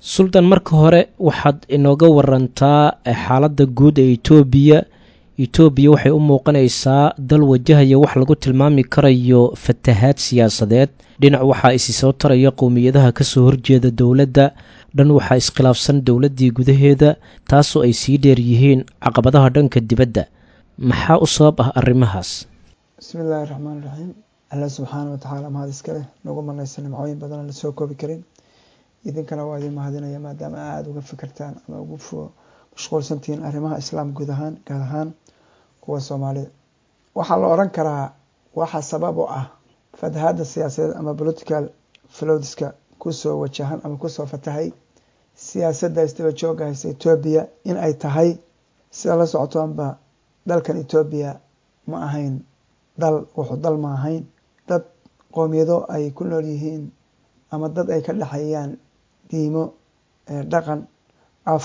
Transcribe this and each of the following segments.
suldan marka hore waxaad inooga warantaa xaaladda guud ee etoobiya etoobiya waxay u muuqanaysaa dal wajahaya wax lagu tilmaami karayo fatahaad siyaasadeed dhinac waxaa isi soo taraya qowmiyadaha kasoo horjeeda dowladda dhan waxaa iskhilaafsan dowladdii gudaheeda taasoo ay sii dheer yihiin caqabadaha dhanka dibadda maxaa u sabab ah arrimahaas bismi illaahi raxmaan raxiim alla subxaana watacaala mahad iskaleh nagu manaysa nimcooyin badanoo la soo koobi karin idinkana waa idin mahadinaya maadaama aada uga fikirtaan ama ugu mashquulsantihiin arrimaha islaam guud ahaan gaar ahaan kuwa soomaalida waxaa la oran karaa waxa sabab u ah fatahaadda siyaasadeed ama political flowdiska kusoo wajahan ama kusoo fatahay siyaasadda isdaba jooga haysa etoobiya in ay tahay sida la socotoonba dalkan etoobiya ma ahayn dal wuxuu dal ma ahayn dad qoomiyado ay ku nool yihiin ama dad ay ka dhexeeyaan diimo dhaqan af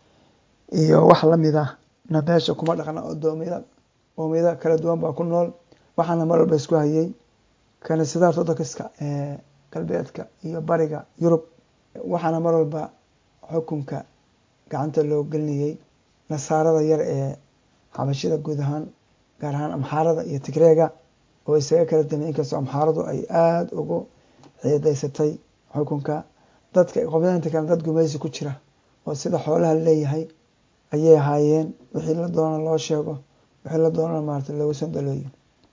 iyo wax lamid ah na beesha kuma dhaqna oo doomiyada qoomiyada kala duwan baa ku nool waxaana mar walba isku hayay kaniisadaha orthodoxiska ee galbeedka iyo bariga yurub waxaana mar walba xukunka gacanta loo gelinayay nasaarada yar ee xabashida guud ahaan gaar ahaan amxaarada iyo tigreega oo isaga kala damay inkastoo amxaaradu ay aada ugu xiidaysatay xukunka dadka qoomiyadainta kale dad gumaysi ku jira oo sida xoolaha leeyahay ayay ahaayeen wixii la doona loo sheego wixii la doonana maarata loogu sandalooyo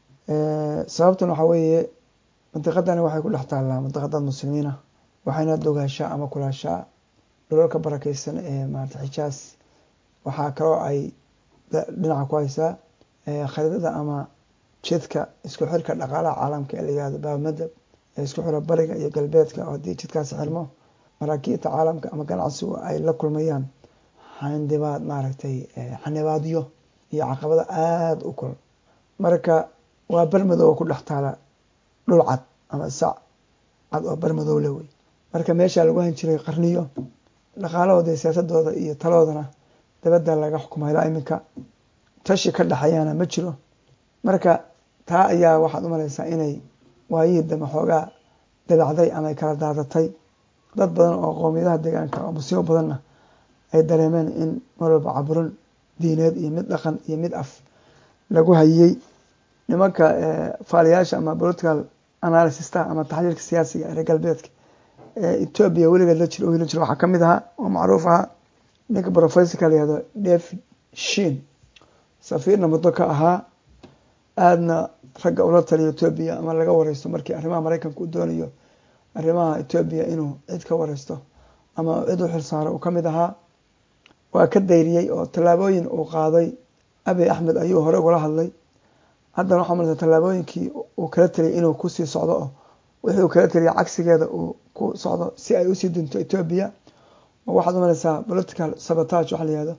sababtan waxaa weeye mandiqadani waxay ku dhex taallaa mandiqadad muslimiina waxayna dogaashaa ama kulaashaa dhulalka barakeysan ee maarata xijaas waxaa kaloo ay dhinaca ku haysaa khariidada ama jidka isku xirka dhaqaalaha caalamka ee la yihahdo baabmadab ee isku xira bariga iyo galbeedka oo haddii jidkaasi xirmo maraakiibta caalamka ama ganacsigu ay la kulmayaan xandibaad maaragtay xanibaadyo iyo caqabado aada u kul marka waa bermadow oo ku dhex taala dhul cad ama sac cad oo bermadow le wey marka meeshaa lagu han jiray qarniyo dhaqaalahooda iyo siyaasadooda iyo taloodana dabadda laga xukumay ilaa iminka tashi ka dhexeeyaana ma jiro marka taa ayaa waxaad u malaysaa inay waayihii dambe xoogaa dabacday ama ay kala daadatay dad badan oo qoomiyadaha deegaanka oo musiibo badanna ay dareemeen in mar walba caburin diineed iyo mid dhaqan iyo mid af lagu hayey nimanka faaliyaasha ama political analysista ama taxliilka siyaasiga ee reer galbeedka ee etoobiya weligeed la jiro la jiro waxaa kamid ahaa oo macruuf ahaa ninka professorka la yihahdo david shin safiirna muddo ka ahaa aadna ragga ula taliya etoobiya ama laga wareysto markii arrimaha mareykanka uu doonayo arrimaha etoobiya inuu cid ka wareysto ama cid u xilsaaro uu kamid ahaa waa ka dayriyey oo tallaabooyin uu qaaday abiy axmed ayuu hore ugala hadlay haddana waxaa malaysa tallaabooyinkii uu kala taliyay inuu kusii socdo oo wixii uu kala taliyay cagsigeeda uu ku socdo si ay usii dinto etoobiya oo waxaad umalaysaa political sabotage waxa la yihahdo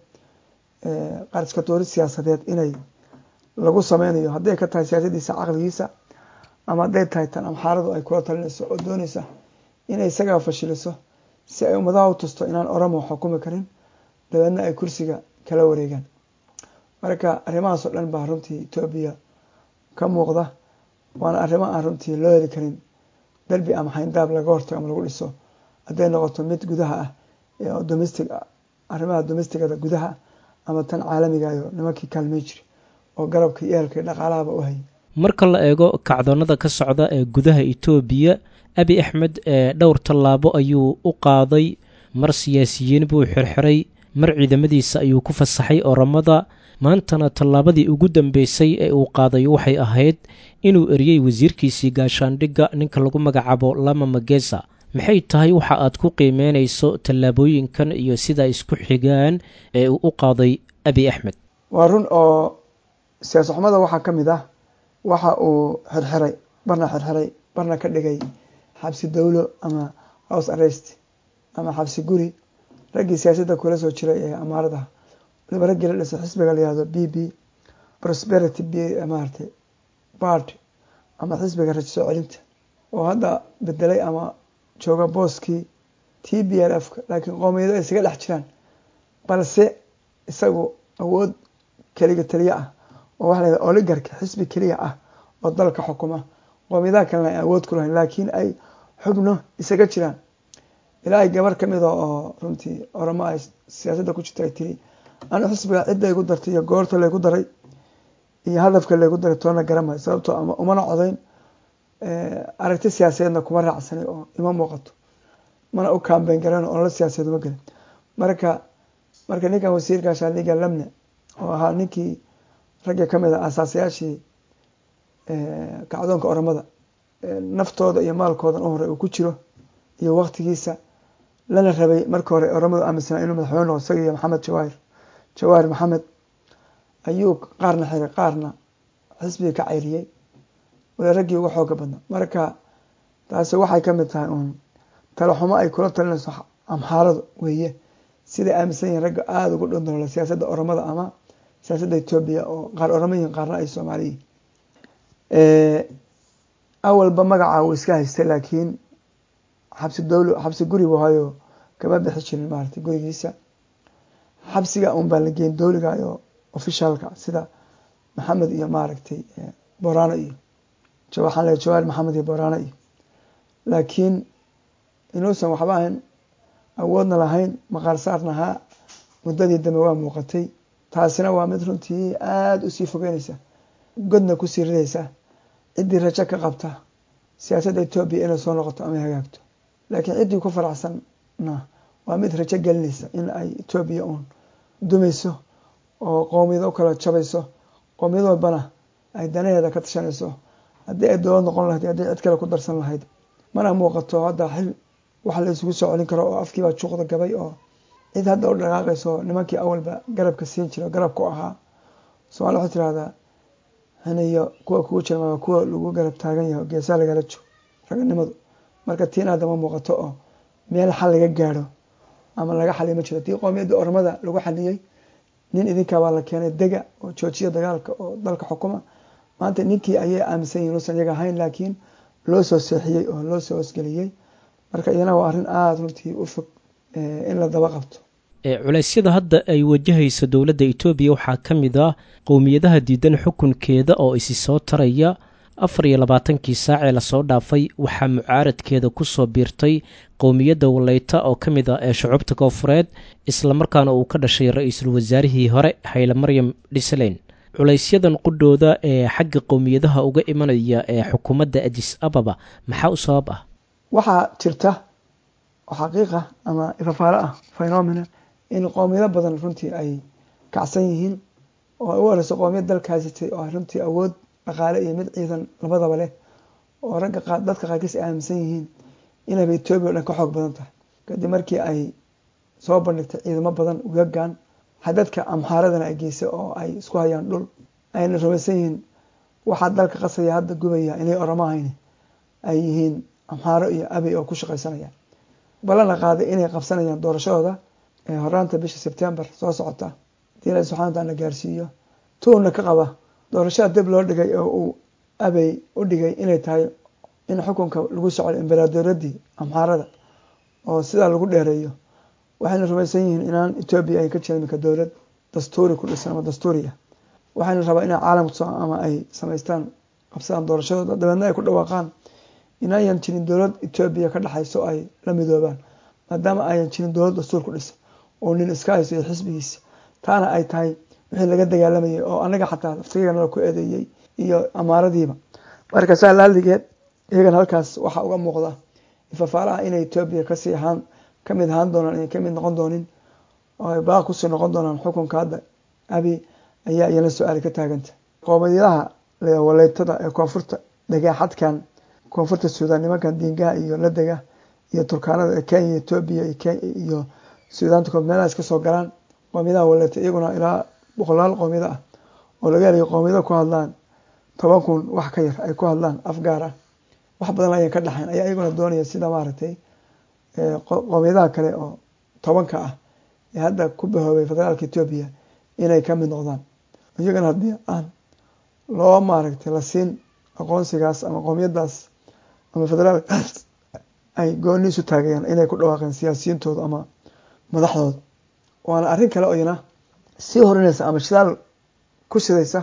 qariska doorid siyaasadeed inay lagu sameynayo hadday ka tahay siyaasadiisa caqligiisa ama hadday tahay tan amxaaradu ay kula talinayso oo dooneysa inay isagaa fashiliso si ay ummadaha u tusto inaan oromo xukumi karin dabeedna ay kursiga kala wareegaan marka arrimahaas oo dhan baa runtii etoobiya ka muuqda waana arrimo aan runtii loo heli karin derbi ama xayndaab laga hortago ama lagu dhiso hadday noqoto mid gudaha ah oo domestic arrimaha domestigada gudaha ama tan caalamigayo nimankii kaalmey jiri oo garabka iyo ehelka iyo dhaqaalahaba u hayay marka la eego kacdoonnada ka socda ee gudaha etoobiya abi axmed ee dhowr tallaabo ayuu u qaaday mar siyaasiyiin buu xirxiray mar ciidamadiisa ayuu ku fasaxay oramada maantana tallaabadii ugu dambeysay ee uu qaaday waxay ahayd inuu eriyey wasiirkiisii gaashaandhigga ninka lagu magacaabo lama magesa maxay tahay waxa aad ku qiimeynayso tallaabooyinkan iyo sidaa isku xigaan ee uu u qaaday abi axmed waa run oo siyaas xumada waxaa ka mid ah waxa uu xirxiray barna xirxiray barna ka dhigay xabsi dowlo ama house arrest ama xabsi guri raggii siyaasadda kula soo jiray ee amaarada waliba raggii la dhisay xisbiga la yihahdo b b prosperity b maaragtay bard ama xisbiga rajo soo celinta oo hadda bedelay ama jooga booskii t b l f laakiin qoomiyado ay isaga dhex jiraan balse isagu awood keliga taliye ah oo waxa la yahada oligarka xisbi keliya ah oo dalka xukuma qoomiyadaha kalena ay awood ku lahayn laakiin ay xubno isaga jiraan ilaahay gabar ka mida oo runtii oramo ay siyaasadda ku jirta ay tiri anu xisbiga cidda igu dartay iyo goorta laygu daray iyo hadafka laygu daray toona garamayo sababtoo umana codayn aragti siyaasadeedna kuma raacsanay oo ima muuqato mana u kaambeyn garan oo la siyaasadeed uma gelin marka marka ninkan wasiirka shaaliga lamne oo ahaa ninkii ragga kamid a asaasayaashii kacdoonka oramada naftooda iyo maalkoodan u hore uu ku jiro iyo waktigiisa lana rabay marka hore oramadu aaminsanaa inuu madaxweyne noqo isaga iyo maxamed jawaahir jawaahir maxamed ayuu qaarna xiray qaarna xisbigii ka cayriyey wala raggii uga xooga badna marka taasi waxay kamid tahay uun talaxumo ay kula talinayso amxaaradu weeye siday aaminsan yihiin ragga aada ugu dhondoola siyaasadda oramada ama siyaasadda etoobiya oo qaar oramo yihin qaarna ay soomaaliyiin awalba magaca uu iska haystay laakiin xabsi dowlo xabsi guri bu hayo kama bixi jirin maaragtay gurigiisa xabsiga un baa la geyn dowliga oo ofishaalka sida maxamed iyo maaragtay borano iyo waxaan leeay jawaar maxamed iyo borano iyo laakiin inuusan waxba ahayn awoodna lahayn maqaar saarna ahaa muddadii dambe waa muuqatay taasina waa mid runtii aada usii fogeynaysa godna kusii ridaysa ciddii rajo ka qabta siyaasadda etoobiya inay soo noqoto ama hagaagto laakiin ciddii ku faraxsanna waa mid rajo gelinaysa in ay etoobiya uun dumayso oo qoomiyado u kala jabayso qoomiyad walbana ay danaheeda ka tashanayso haddii ay dowlad noqon lahayd haddii cid kale ku darsan lahayd mana muuqato hadda xil wax la isugu soo celin karo oo afkiibaa juuqda gabay oo cid hadda u dhaqaaqayso nimankii awalba garabka siin jira garabka u ahaa somalia waxay tirahdaa haniyo kuwa kugu jirma kuwa lagu garab taagan yahay geesaa lagala joog raganimadu marka tiin hadda ma muuqato oo meel xal laga gaadho ama laga xaliy ma jiro hadii qoomiyadda ormada lagu xaliyey nin idinkaa baa la keenay dega oo joojiya dagaalka oo dalka xukuma maanta ninkii ayay aaminsan yihin inuusan iyaga ahayn laakiin loo soo seexiyey oo loo soo hosgeliyey marka iyana waa arrin aada runtii u fog in la daba qabto culeysyada hadda ay wajahayso dowladda etoobiya waxaa ka mid ah qowmiyadaha diidan xukunkeeda oo isi soo taraya afar iyo labaatankii saacee lasoo dhaafay waxaa mucaaradkeeda ku soo biirtay qowmiyadda waleyta oo ka mid ah ee shucubta koofureed islamarkaana uu ka dhashay ra-iisul wasaarihii hore hayle maryam dhisleyn culaysyadan qudhooda ee xagga qowmiyadaha uga imanaya ee xukuumadda adis ababa maxaa u sabab ah waxaa jirta oo xaqiiqa ama ifafaalo ah phenomena in qowmiyado badan runtii ay kacsan yihiin oo ay u horeyso qowmiyad dalka haysatay oo runtii awood dhaqaale iyo mid ciidan labadaba leh oo ragga qa dadka qaarkiis ay aaminsan yihiin inayba etoobiya o dhan ka xoog badan tahay kadib markii ay soo bandhigtay ciidamo badan ugagaan xadadka amxaaradana ay geysay oo ay isku hayaan dhul ayna rumaysan yihiin waxaa dalka qasaya hadda gubaya inay oramo ahayn ay yihiin amxaaro iyo abey oo ku shaqaysanayaan balana qaaday inay qabsanayaan doorashadooda horaanta bisha sebtembar soo socota hadii ilahi subxana wataala gaarsiiyo tuuna ka qaba doorashada dib loo dhigay oo uu abey u dhigay inay tahay in xukunka lagu socdo embaradooradii amxaarada oo sidaa lagu dheereeyo waxayna rumaysan yihiin inaan etoobiya ay ka jirin mika dowlad dastuuri ku dhisan ama dastuuri ah waxayna rabaa inay caalamku ama ay samaystaan qabsadaan doorashadooda dabeedna ay ku dhawaaqaan inayan jirin dowlad etoobiya ka dhexayso ay la midoobaan maadaama ayan jirin dowlad dastuur ku dhisan oo nin iska hayso iyo xisbigiisa taana ay tahay wixii laga dagaalamayay oo anaga xataa laftigana ku eedeeyey iyo amaaradiiba marka saa laaligeed iyagana halkaas waxaa uga muuqda ifafaalaha inay etoobiya kasii ahaan kamid ahaan doonaan inay kamid noqon doonin oo ay baaq kusii noqon doonaan xukunka hadda abi ayaa iyana su-aali ka taaganta qoomiyadaha waleytada ee koonfurta dhagaaxadkan koonfurta suudaan nimankan diingaha iyo ladega iyo turkaanada ee kenya etoobiya iyo suudaanta kood meelahaas kasoo galaan qoomiyadaha waleyta iyaguna ilaa boqolaal qoomiyado ah oo laga helayo qoomiyado ku hadlaan toban kun wax ka yar ay ku hadlaan afgaar ah wax badan ayan ka dhexayn ayaa iyaguna doonaya sida maaragtay qoomiyadaha kale oo tobanka ah ee hadda ku bahoobay federaalka etoobiya inay ka mid noqdaan iyagana haddii aan loo maaragtay la siin aqoonsigaas ama qoomiyadaas ama federaalkaas ay gooni isu taagayaan inay ku dhawaaqeen siyaasiyintooda ama madaxdooda waana arrin kale oo iyana sii horinaysa ama shidaal ku shidaysa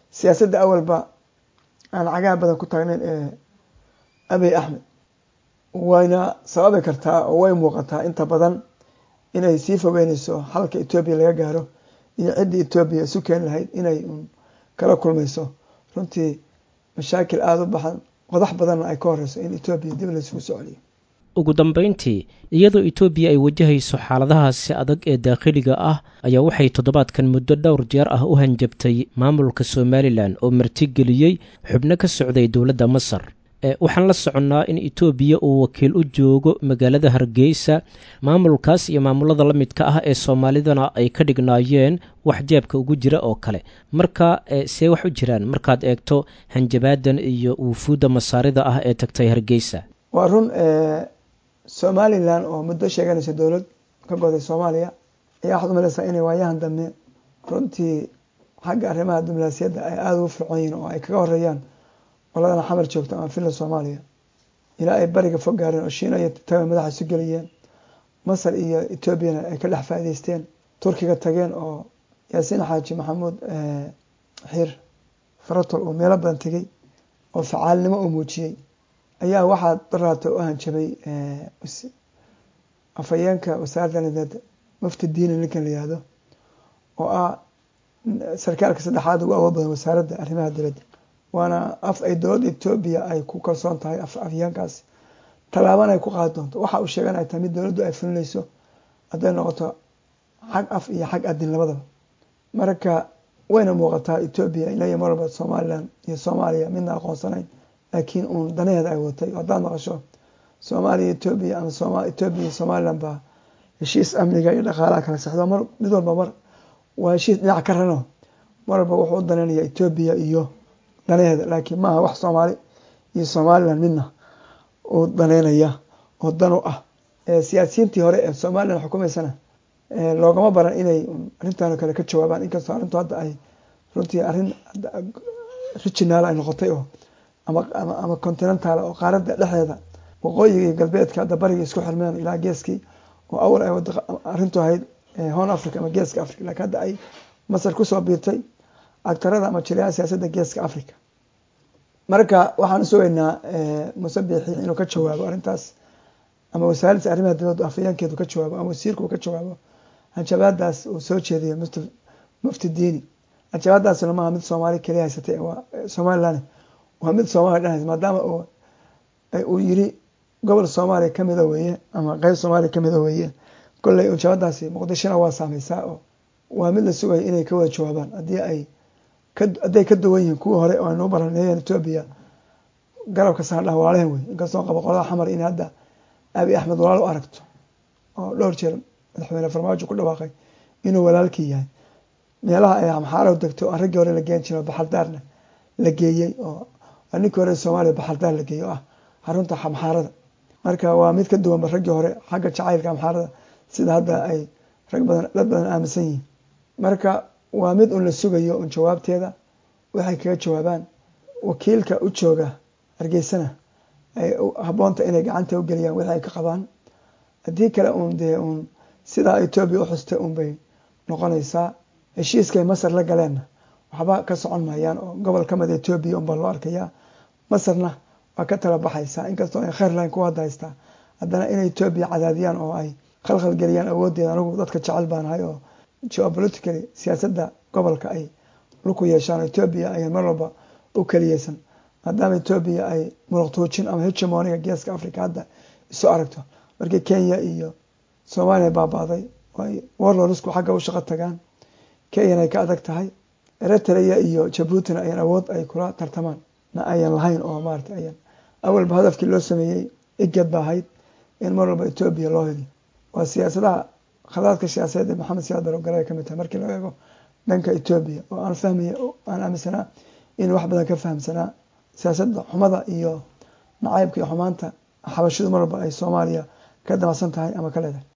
siyaasadda awalba aan cagaha badan ku taagnayn ee abiy axmed wayna sababi kartaa oo way muuqataa inta badan inay sii fogeyneyso xalka etoobiya laga gaaro iyo ciddii etoobiya isu keeni lahayd inay un kala kulmayso runtii mashaakil aada u baxan qodax badanna ay ka horeyso in etoobiya dib laysugu soo celiyo ugu dambeyntii iyadoo etoobiya ay wajahayso xaaladahaasi adag ee daakhiliga ah ayaa waxay toddobaadkan muddo dhowr jeer ah u hanjabtay maamulka somalilan oo martigeliyey xubno ka socday dowladda masar waxaan la soconnaa in etoobiya uu wakiil u joogo magaalada hargeysa maamulkaas iyo maamulada la midka ah ee soomaalidana ay ka dhignaayeen wax jeebka ugu jira oo kale marka see wax u jiraan markaad eegto hanjabaadan iyo wufuudda masaarida ah ee tagtay hargeysa waa run somalilan oo muddo sheeganaysa dowlad ka goday soomaaliya ayaa waxaad umaleysaa inay waayahan dambe runtii xagga arrimaha diblomaasiyadda ay aada ugu fircoon yihin oo ay kaga horeeyaan qoladana xamar joogto ama villa soomaaliya ilaa ay bariga fog gaareen oo shiina iyo taga madaxa isu geliyeen masar iyo etoobiyana ay ka dhex faa'ideysteen turkiga tageen oo yaasiin xaaji maxamuud xiir faratol uu meelo badan tegey oo facaalnimo uu muujiyey ayaa waxaa daraata u hanjabay afhayeenka wasaaradda nideed mufti diini ninkan la yihahdo oo ah sarkaalka saddexaad ugu awood badan wasaaradda arrimaha dibadda waana af ay dowladda etoobiya ay ku kalsoon tahay afhayeenkaas tallaabana ay ku qaadi doonto waxa uu sheegan ay tahay mid dowladdu ay fulinayso hadday noqoto xag af iyo xag adin labadaba marka wayna muuqataa etoobiya ilaya mar walba somalilan iyo soomaaliya midna aqoonsanayn laakiin uun danaheeda ay watay haddaad maqasho soomaaliya etoobiya ama soma etoobiya iyo somalilan baa heshiis amniga iyo dhaqaalaha kala sexdo mar mid walba mar waa heshiis dhinac ka rano mar walba wuxuu u danaynaya etoobiya iyo danaheeda laakiin maaha wax soomaali iyo somalilan midna uu daneynaya oo dan u ah siyaasiyiintii hore ee somalilan xukumaysana loogama baran inay arrintan kale ka jawaabaan inkastoo arrintu hadda ay runtii arrin rijinaal ay noqotay oo ama continental oo qaaradda dhexdeeda waqooyiga iyo galbeedka hadda bariga isku xirmeen ilaa geeskii oo awal ay arrintu ahayd hon africa ama geeska africa lakiin hadda ay masar kusoo biirtay agtarada ama jirayaha siyaasadda geeska africa marka waxaan sugaynaa musabixi inuu ka jawaabo arrintaas ama wasaaradda arrimaha dibadda afhayeenkeedu ka jawaabo ama wasiirku uu ka jawaabo hanjabaadaas uu soo jeediyo mufti diini hanjabaadaasna maaha mid soomaali keliya haysatay waa somalilan waa mid soomaaliya dhan haysa maadaama uu yiri gobol soomaaliya kamida weeye ama qeyb soomaaliya kamida weeye kolley hanjabaadaasi muqdishona waa saameysaa oo waa mid la sugaya inay ka wada jawaabaan haddii ay hadday ka duwan yihiin kuwii hore oo aynuu baraneeyeen etoobiya garabka saandhaha walaalahen wey inkastoo qabo qolada xamar in hadda abi axmed walaal u aragto oo dhowr jeer madaxweyne farmaajo ku dhawaaqay inuu walaalkii yahay meelaha ay amxaarahu degto aan raggii hore la geen jiro baxaldaarna la geeyey oo ninkii hore soomaaliya baxaldaar la geeyey oo ah xarunta amxaarada marka waa mid ka duwanba raggii hore xagga jacaylka amxaarada sida hadda ay rag badan dad badan aaminsan yihiin marka waa mid un la sugayo un jawaabteeda waxay kaga jawaabaan wakiilka u jooga hargeysana ay habboonta inay gacanta u geliyaan wixii ay ka qabaan haddii kale uun dee uun sidaa etoobiya u xustay un bay noqonaysaa heshiiskay masar la galeenna waxba ka socon maayaan oo gobol ka mida etoobiya unbaa loo arkayaa masarna waa ka tala baxaysaa inkastoo ay kheyr lahayn kuwa hadda haystaa haddana inay etoobiya cadaadiyaan oo ay khalkhal geliyaan awooddeeda anigu dadka jecel baanahay oo geopolitically siyaasadda gobolka ay luku yeeshaan etoobiya ayaan mar walba u keliyeysan maadaama etoobiya ay muruqtuujin ama hegemoniga geeska africa hadda isu aragto markii kenya iyo soomaaliya baabaaday ay warlorisku xagga u shaqo tagaan kenyana ay ka adag tahay eritrea iyo jabuutina ayaan awood ay kula tartamaan na ayan lahayn oo maarata ayan awalba hadafkii loo sameeyey igad ba ahayd in mar walba etoobiya loo heliyo waa siyaasadaha khadaadka siyaasadeed ee maxamed siyaad barogale ay kamid tahay markii loo eego dhanka etoobiya oo aan fahmaya aan aaminsanaa in wax badan ka fahamsanaa siyaasadda xumada iyo nacaybka iyo xumaanta xabashidu mar walba ay soomaaliya ka damacsan tahay ama ka leedahay